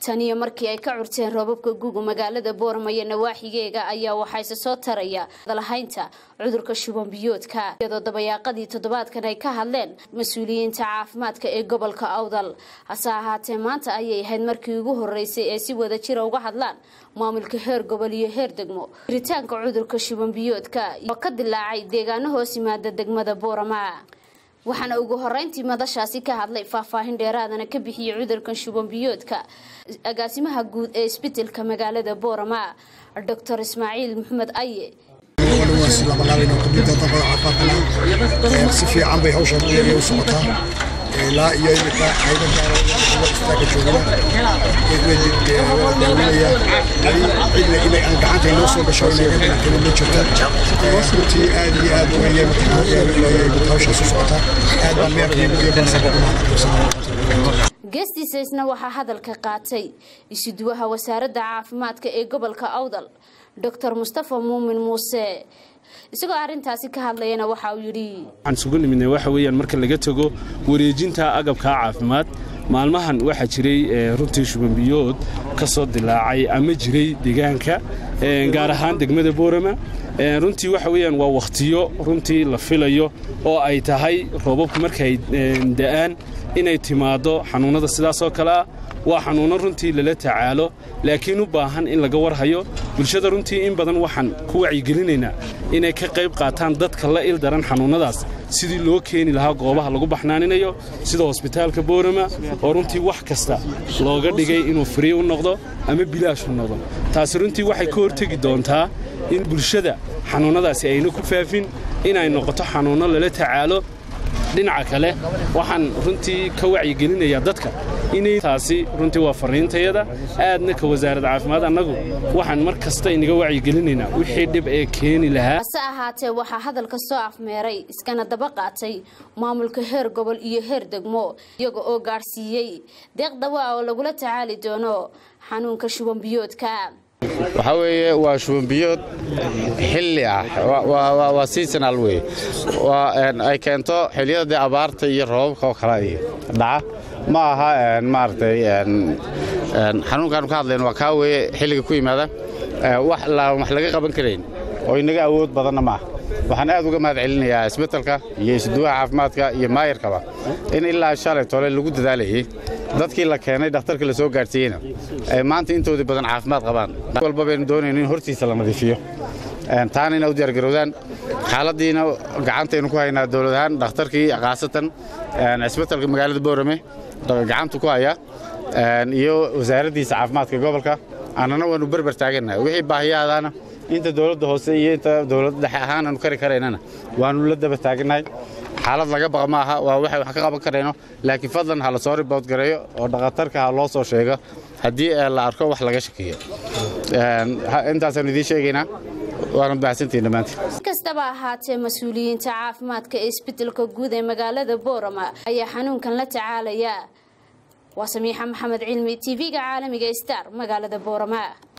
taniyo markii ay ka curteen roobabka guga magaalada boorama iyo nawaaxigeega ayaa waxayse soo taraya dalahaynta cudurka shuban biyoodka iyadoo dabayaaqadii toddobaadkan ay ka hadleen mas-uuliyiinta caafimaadka ee gobolka awdal hase ahaatee maanta ayay ahayd markii ugu horeysay ee si wada jira uga hadlaan maamulka heer gobol iyo heer degmo jiritaanka cudurka shuban biyoodka oo ka dilaacay deegaano hoos yimaada degmada boorama waxaana ugu horeyntii madashaasi ka hadlay faahfaahin dheeraadana ka bixiyey cudurkan shuban biyoodka agaasimaha guud ee isbitelka magaalada boorama doctor ismaaciil maxamed aye si fiican bay hawshan u socotaa ilaa iyo imika hayda gaara istaaga joogana daawanaya cidna inay aan gacanta inoo soo gasho inay ma jirta runtii aad iyo aad weeye hawshaas u socotaa aad baan meerkaygu iyo balsa geestiisa isna waxaa hadalka qaatay isuduwaha wasaaradda caafimaadka ee gobolka awdal doctor mustafa muumin muuse isagoo arrintaasi ka hadlayana waxa uu yidhi waxaan isugu nimidnay waxa weeyaan marka laga tego wareejinta agabka caafimaad maalmahan waxaa jiray runtii shubanbiyood ka soo dilaacay ama jiray deegaanka gaar ahaan degmada boorama runtii waxa weeyaan waa wakhtiyo runtii la filayo oo ay tahay roobabku markay da'aan inay timaaddo xanuunnada sidaasoo kale ah waa xanuunno runtii lala tacaalo laakiin u baahan in laga warhayo bulshada runtii in badan waxaan ku wacyigelinaynaa inay ka qayb qaataan dadka la il daran xanuunnadaas sidii loo keeni lahaa goobaha lagu baxnaaninayo sida hosbitaalka boorama oo runtii wax kasta looga dhigay inuu frii u noqdo ama bilaash u noqdo taasi runtii waxay ka hortegi doontaa in bulshada xanuunnadaasi ayna ku faafin inay noqoto xanuunno lala tacaalo dhinaca kale waxaan runtii ka wacyigelinayaa dadka inay taasi runtii waa farriintayada aadna ka wasaaradda caafimaad annagu waxaan mar kasta inaga wacyigelinaynaa wixii dhib ee keeni lahaa hase ahaatee waxaa hadalka soo afmeeray iskana daba qaatay maamulka heer gobol iyo heer degmo iyaga oo gaadhsiiyey deeq dawaa oo lagula tacaali doono xanuunka shuban biyoodka waxaa weeye waa shubanbiyood xilli ah waa seasonal wey ay keento xilliyada dee abaarta iyo roobabka oo kale dhaca ma aha maaragtay xanuunkaanu ka hadlayno waa kaa weeye xilliga ku yimaada wax laga qaban karayn oo inaga awood badanna ma ah waxaan aad uga mahad celinayaa isbetelka iyo isduwaha caafimaadka iyo maayarkaba in ilaa shalay tole lagu dadaalayay dadkii la keenay dhakhtarka la soo gaadhsiiyeyna ay maanta intoodii badan caafimaad qabaan walba baynu doonayno in hortiisa la nadiifiyo taana ina u diyaargarowdaan xaaladdiina gacantaynu ku haynaa dowlad ahaan dhakhtarkii khaasatan isbetelka magaalada boorame gacantu ku haya iyo wasaaraddiisa caafimaadka gobolka annana waanu berber taagannahay wixii baahiyaadaana inta dowladda hoose iyo inta dowladda dhexe ahaan aanu kari karaynana waanu la daba taagannahay xaalad laga baqa ma aha waa waxay wax ka qaban karayno laakiin fadlan ha la soo ribood gareeyo oo dhakhatarka ha loo soo sheego haddii la arko wax laga shakiyo intaasaanu idiin sheegaynaa waanad mahadsantihin dhammaantiin kastaba ahaatee mas-uuliyiinta caafimaadka ee isbedelka guud ee magaalada boorama ayaa xanuunkan la tacaalaya waa samiixa maxamed cilmi tv-ga caalamiga star magaalada boorama